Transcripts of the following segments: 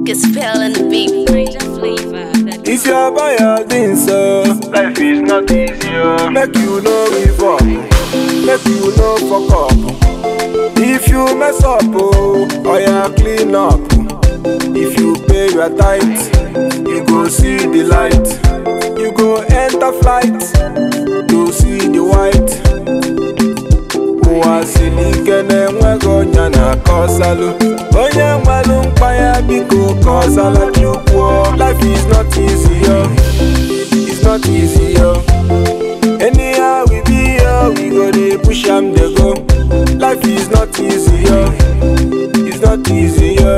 Get spell in the beat. Ranger flavor. That If you buy your things, so Life is not easy, oh. make you no give up, make you no fuck up. If you mess up, oh, oh yeah, clean up. If you pay your tithe, you go see the light. You go enter flight, to see the white. ụwa siri ike na-enweghị onye na-akọsalụ onye nwere mkpa ya biko kọsala chukwuo life is not easy yo it's not easy yo anyhow we be yo we go dey push am dey go life is not easy yo it's not easy yo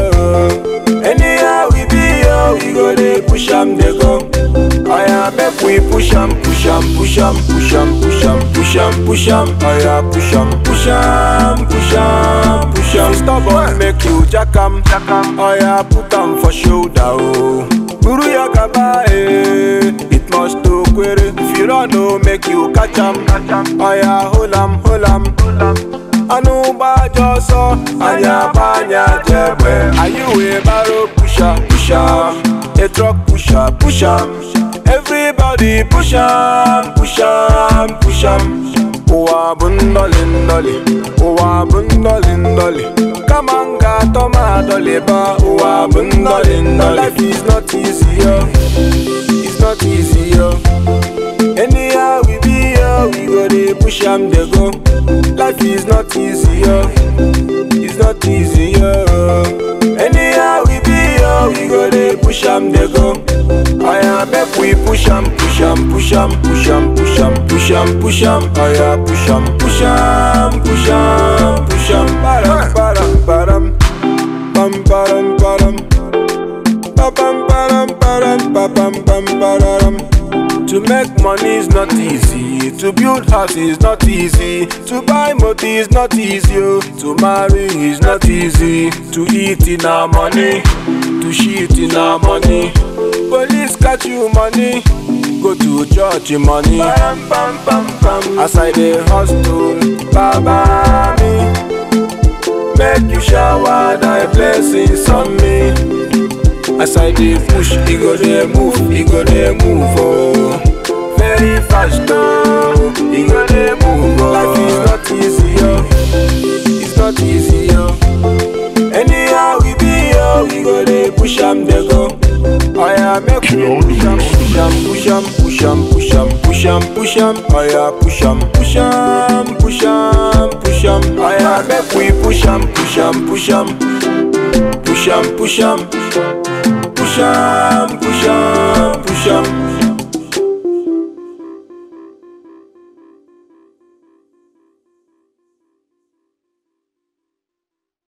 anyhow we be yo we go dey push am dey go oya make we push am push am push am push am push am push am push am oya push am push am push am push am stubborn make you jack am oya put am for shoulder o buru ya gaba eh it must to kwere if you run o make you catch am oya hold am hold am anụ gbajọ ọsọ anya gba anya jegbe anyị wee baro pusha pusha a truck pusha pusha everybody push am push am push am ụwa bụ ndọlị ndọlị ụwa bụ ndọlị ndọlị kama m ga-atọ m adọlịba ụwa bụ ndọlị ndọlị life is not easy yo it's not easy yo anyhow we be yo we go dey push am dey go life is not easy yo it's not easy yo anyhow we be yo we go dey push am dey go oya make we push am push am push am push am push am push am push am oya push am push am push am push am param param param pam param param pa pam param param pa pam pam pararam to make money is not easy. To build house is not easy. To buy motor is not easy. oh. To marry is not easy. To eat in our money. To shit in our money. Police catch you money. Go to church in money. Bam, bam, bam, bam. As I dey hustle, baba me. Make you shower thy blessings on me. As I dey push, e go dey move, e go dey move oh. Very fast oh, e go dey move oh. Life is not easy yo, it's not easy yo. Anyhow we be yo, we go dey push am dey go. Oya make we push am, push am, push am, push am, push am, push am, push am. Oya push am, push am, push am, push am. Oya make we push am, push am, push am, push am, push am. Push am,